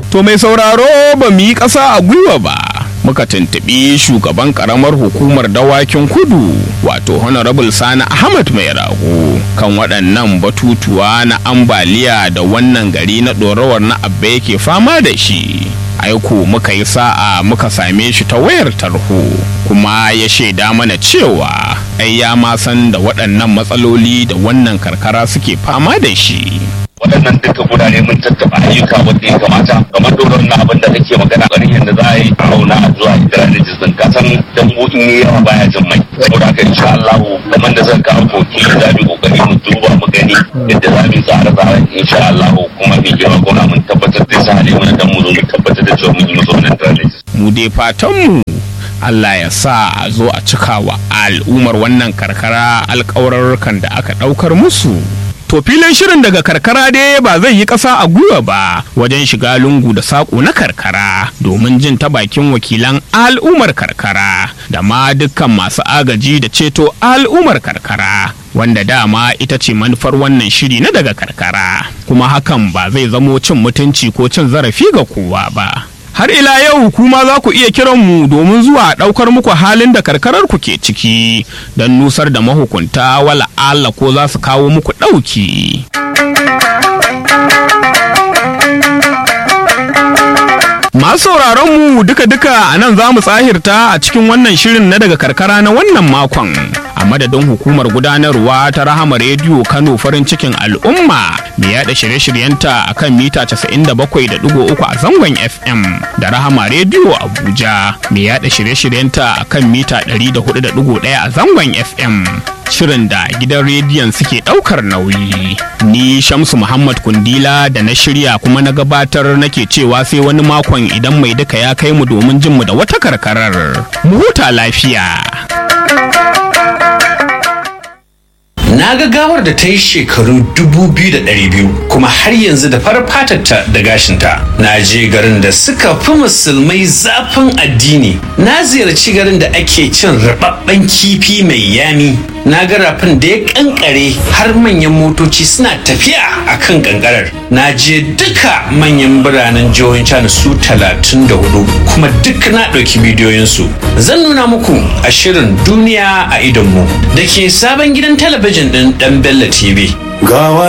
To mai sauraro ba mu yi ƙasa a gwiwa ba. Muka tuntuɓi shugaban ƙaramar hukumar dawakin kudu wato Honorable Sani Ahmad mai rago kan waɗannan batutuwa na ambaliya da wannan gari na ɗorawar na abba yake fama da shi. Aiko muka yi sa'a muka same shi ta wayar tarho kuma ya shaida mana cewa ai ya ma san da waɗannan matsaloli da wannan karkara suke fama da shi. waɗannan duka gurare mun tattaba ayyuka wanda ya kamata kamar doron na abin da kake magana ƙarin da za a yi a auna a zuwa hidira da jizin ka san dambu in yi yawa baya jin mai saboda haka insha Allah kamar da zan kawo koki za mu kokari mu duba mu gani yadda za mu tsara tsaren insha Allah kuma mai girma gona mun tabbatar da sa hali mana dan mu zo mu tabbatar da cewa mun yi musu wannan drainage Mu dai fatanmu Allah ya sa a zo a cika wa al'ummar wannan karkara alƙawarurrukan da aka ɗaukar musu. To filin shirin daga karkara dai ba zai yi ƙasa a gwiwa ba wajen shiga lungu da saƙo na karkara domin jin ta bakin wakilan al'ummar karkara da ma dukkan masu agaji da ceto al'ummar karkara wanda dama ita ce manufar wannan shiri na daga karkara kuma hakan ba zai zamo cin mutunci ko cin zarafi ga kowa ba. har ila yau kuma za ku iya kiran mu domin zuwa ɗaukar muku halin da karkarar ku ke ciki don nusar da mahukunta wala Allah ko za su kawo muku ɗauki. Masu sauraron mu duka-duka a nan za mu tsahirta a cikin wannan shirin na daga karkara na wannan makon. A madadin hukumar gudanarwa ta Rahama Rediyo Kano farin cikin al'umma mai yada shirye-shiryenta a kan mita 97.3 a zangon FM da Rahama Rediyo Abuja mai yada shirye-shiryenta a kan mita 104.1 a zangon FM. Shirin da gidan rediyon suke ɗaukar nauyi. Ni Shamsu Muhammad Kundila da na shirya kuma na gabatar nake cewa sai wani makon idan mai duka ya kai mu domin jin mu da wata karkarar. Mu huta lafiya. Na ga gawar da ta yi shekaru 2,200 kuma har yanzu da farar fatarta da gashinta. Na je garin da suka fi musulmai zafin addini. Na ziyarci garin da ake cin rababben kifi mai yami. Na ga rafin da ya kankare har manyan motoci suna tafiya a kan kankarar. Na je duka manyan biranen jihohin China su 34 kuma duk na ɗauki bidiyoyinsu. Zan nuna muku a shirin duniya a idonmu da ke sabon gidan talabijin ɗin ɗan Bello TV. gawa